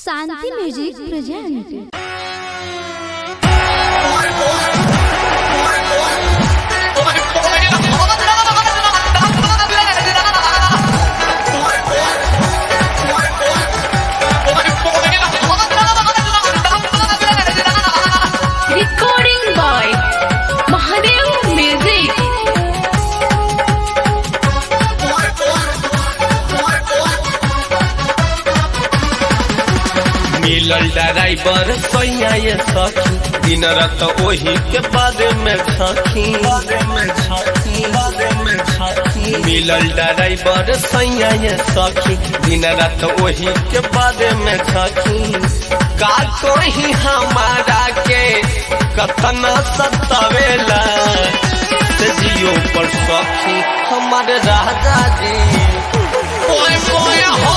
Shanti music present Recording by Mahadev Music. मिलल driver सैया ये सखी दिन रात ओही के बारे में सखी मिलल ड्राइवर सैया ये सखी दिन रात ओही के बारे में सखी का कोही हमारा के कतना सतावेला से जियो पर सखी हमारे राजा जी ओए ओए हो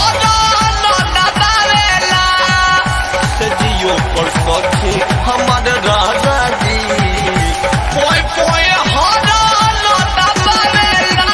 से जियो पर सखी हमारे राजा जी पोए पोए हरा लोटा पावेला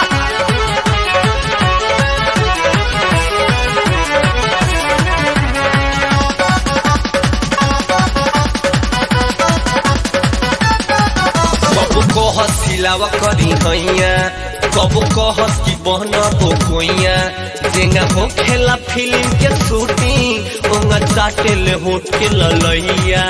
कब को हसिलावा करी हैया कब को हस की बहना तो कोइया जेंगा हो खेला फिल्म के शूटिंग ओंगा चाटे ले होट के ललैया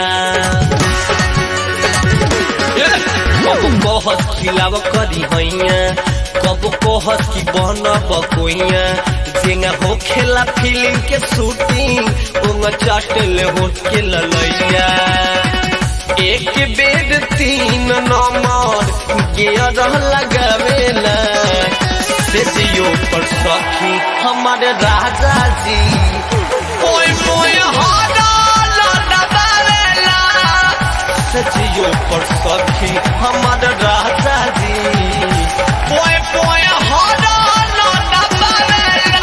कब को हस खिलावा करी हैया कब को हस की बहना बकोइया जेंगा हो खेला फिल्म के शूटिंग ओंगा चाटे ले होट के ललैया एक बेड तीन नंबर गियर लगावेला से जियो पर सखी हमारे राजा जी ओए ओए हरा लगावेला से जियो पर सखी हमारे राजा जी ओए ओए हरा लगावेला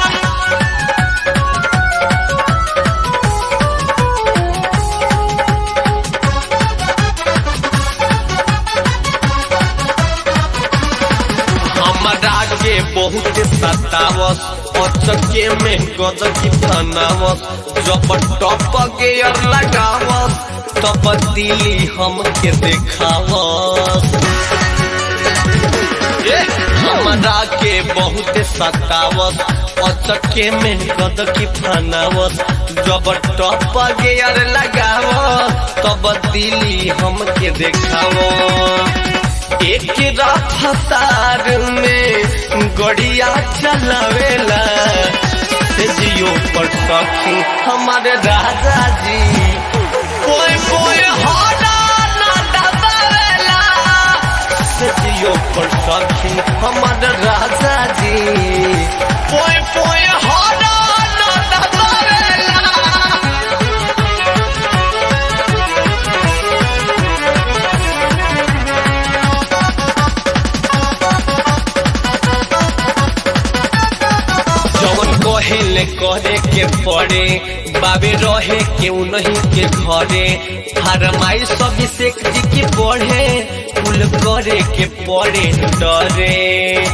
हमरा के बहुत सतावस अचके में गदकी फनावस जब टप गेयर लगावस तब दिली हमके देखावस ए, हमरा के बहुत सतावस अचके में गदकी फनावस जब टप गेयर लगावस तब दिली हमके देखावस एक रफ्तार में गड़िया चलावेला से जियो पर सखी हमारे राजा जी कोई कोई हरा ना दबावेला से जियो पर सखी हमारे राजा जी कोई कोई हरा ना दबावेला जवन कहेले करे के पड़े बाबे रहे के नहीं के घरे फरमाई सब से जी के पढ़े कुल करे के पड़े डरे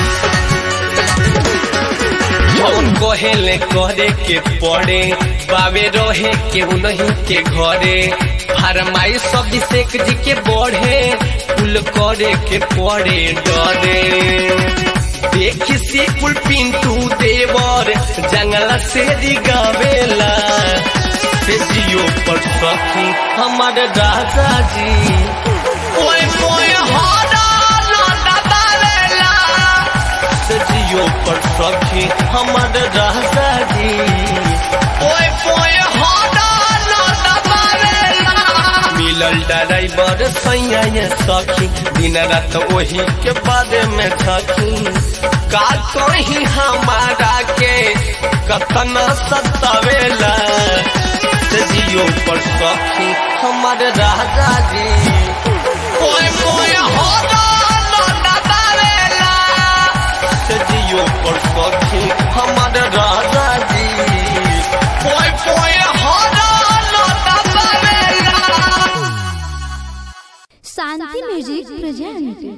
जवन कहेले करे के पड़े बाबे रहे के नहीं के घरे फरमाई सब से जी के बढ़े कुल करे के पड़े डरे देखी से कुल पिंटू देवर जंगला से दिगावेला से जियो पर सखी हमारे राजा जी ओए ओए हरा लोटा बावेला से जियो पर सखी हमारे राजा जी ओए ओए हरा लोटा बावेला मिलल ड्राइवर सैया ये सखी दिन रात वही के बारे में थकी का कहीं हमारा के कतना सतावेला से जियो पर सखी हमारे राजा जी ओए ओए होदा लोटा बावेला से जियो पर सखी हमारे राजा जी ओए ओए होदा लोटा बावेला शांति म्यूजिक प्रेजेंट